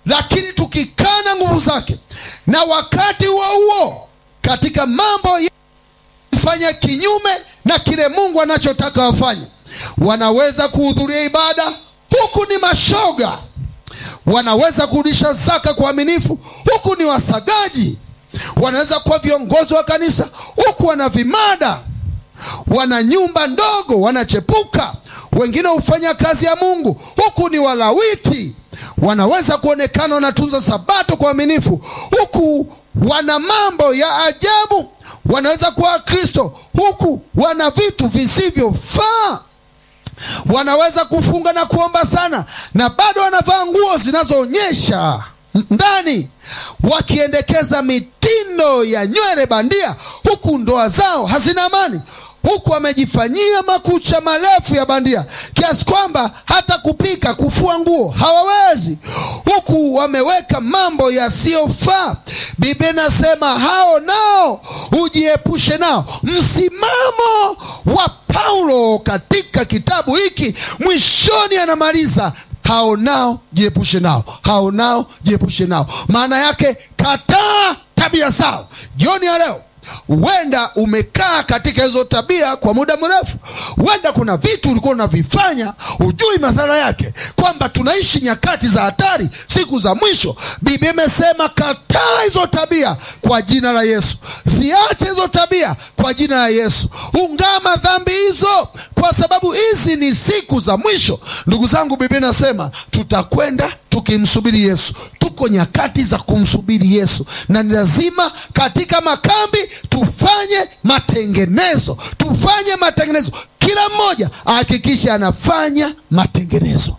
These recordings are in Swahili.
lakini tukikana nguvu zake na wakati huo huo katika mambo ya fanya kinyume na kile Mungu anachotaka wafanye. Wanaweza kuhudhuria ibada huku ni mashoga, wanaweza kurudisha zaka kwa uaminifu huku ni wasagaji, wanaweza kuwa viongozi wa kanisa huku wana vimada, wana nyumba ndogo, wanachepuka. Wengine hufanya kazi ya Mungu huku ni walawiti, wanaweza kuonekana wanatunza sabato kwa uaminifu huku wana mambo ya ajabu. Wanaweza kuwa Wakristo huku wana vitu visivyofaa. Wanaweza kufunga na kuomba sana na bado wanavaa nguo zinazoonyesha ndani, wakiendekeza mitindo ya nywele bandia, huku ndoa zao hazina amani, huku wamejifanyia makucha marefu ya bandia kiasi kwamba hata kupika, kufua nguo hawawezi, huku wameweka mambo yasiyofaa. Biblia inasema hao nao ujiepushe nao. Msimamo wa Paulo katika kitabu hiki mwishoni anamaliza hao nao jiepushe nao, hao nao jiepushe nao. Maana yake kataa tabia zao. Jioni ya leo huenda umekaa katika hizo tabia kwa muda mrefu. Huenda kuna vitu ulikuwa unavifanya hujui madhara yake, kwamba tunaishi nyakati za hatari, siku za mwisho. Biblia imesema kataa hizo tabia kwa jina la Yesu, ziache hizo tabia kwa jina la Yesu, ungama dhambi hizo, kwa sababu hizi ni siku za mwisho. Ndugu zangu, Biblia inasema tutakwenda tukimsubiri Yesu. Tuko nyakati za kumsubiri Yesu, na ni lazima katika makambi tufanye matengenezo, tufanye matengenezo. Kila mmoja ahakikishe anafanya matengenezo.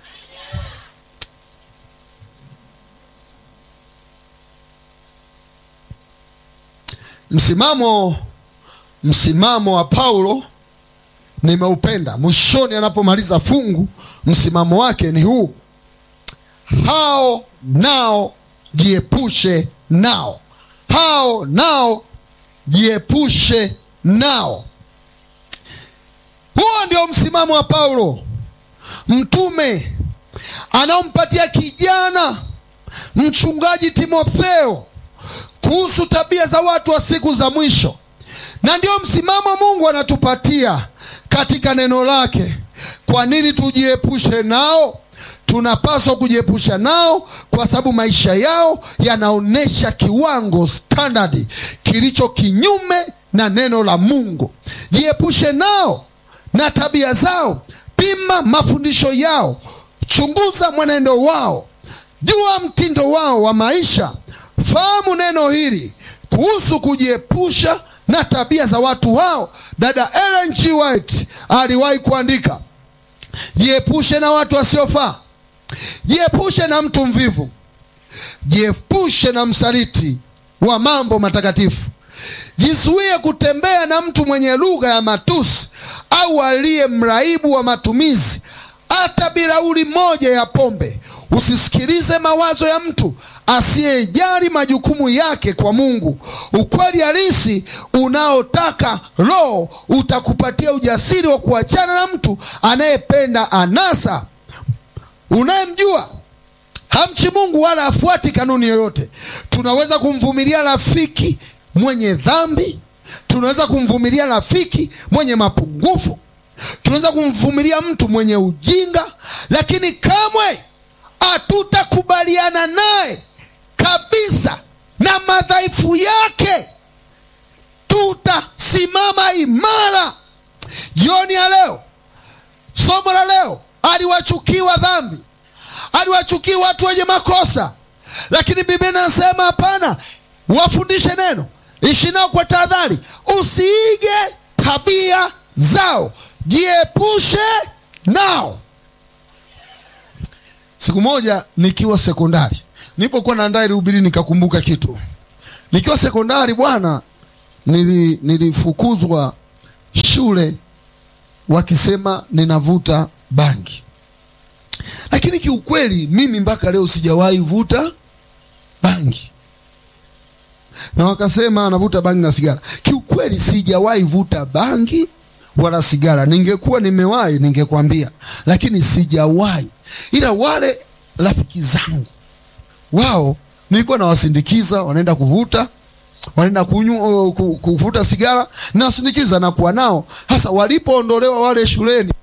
Msimamo msimamo wa Paulo nimeupenda. Mwishoni anapomaliza fungu, msimamo wake ni huu: hao nao jiepushe nao, hao nao jiepushe nao. Huo ndio msimamo wa Paulo mtume anaompatia kijana mchungaji Timotheo kuhusu tabia za watu wa siku za mwisho, na ndio msimamo Mungu anatupatia katika neno lake. Kwa nini tujiepushe nao? Tunapaswa kujiepusha nao kwa sababu maisha yao yanaonyesha kiwango standard kilicho kinyume na neno la Mungu. Jiepushe nao na tabia zao, pima mafundisho yao, chunguza mwenendo wao, jua mtindo wao wa maisha. Fahamu neno hili kuhusu kujiepusha na tabia za watu hao. Dada Ellen G. White aliwahi kuandika, jiepushe na watu wasiofaa, jiepushe na mtu mvivu, jiepushe na msaliti wa mambo matakatifu, jizuie kutembea na mtu mwenye lugha ya matusi au aliye mraibu wa matumizi, hata bilauri moja ya pombe. Usisikilize mawazo ya mtu asiyejali majukumu yake kwa Mungu. Ukweli halisi unaotaka Roho utakupatia ujasiri wa kuachana na mtu anayependa anasa, unayemjua hamchi Mungu wala afuati kanuni yoyote. Tunaweza kumvumilia rafiki mwenye dhambi, tunaweza kumvumilia rafiki mwenye mapungufu, tunaweza kumvumilia mtu mwenye ujinga, lakini kamwe hatutakubaliana naye kabisa na madhaifu yake. Tutasimama imara. Jioni ya leo, somo la leo, aliwachukiwa dhambi, aliwachukia watu wenye makosa, lakini Biblia inasema hapana, wafundishe neno, ishi nao kwa tahadhari, usiige tabia zao, jiepushe nao. Siku moja nikiwa sekondari, nilipokuwa naandaa ile hubiri, nikakumbuka kitu. Nikiwa sekondari bwana, nili, nilifukuzwa shule wakisema ninavuta bangi, lakini kiukweli mimi mpaka leo sijawahi vuta bangi, na wakasema anavuta bangi na sigara. Kiukweli sijawahi vuta bangi wala sigara. Ningekuwa nimewahi ningekwambia, lakini sijawahi ila wale rafiki zangu wao nilikuwa nawasindikiza, wanaenda kuvuta, wanaenda kunywa, ku- kuvuta sigara, nawasindikiza na kuwa nao. Hasa walipoondolewa wale shuleni